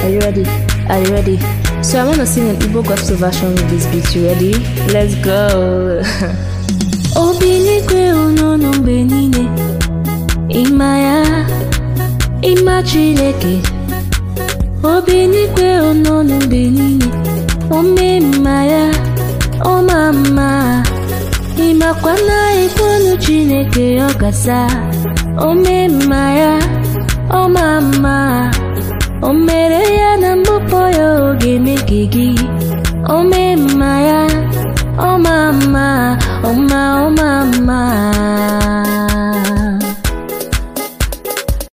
Are you ready? Are you ready? So I want to sing an Igbo gospel version with this beat. You ready? Let's go. obi n'igwe unu mgbe niile ịma ya ịma chineke obi n'igwe unu mgbe niile ome mma ya ọma mma ịmakwa na ikwenu chineke ọ gasa ome mma ya ọma mma o mere ya na mbụpọ ya oge mege gị ome mma ya ọma mma ọma ọma mma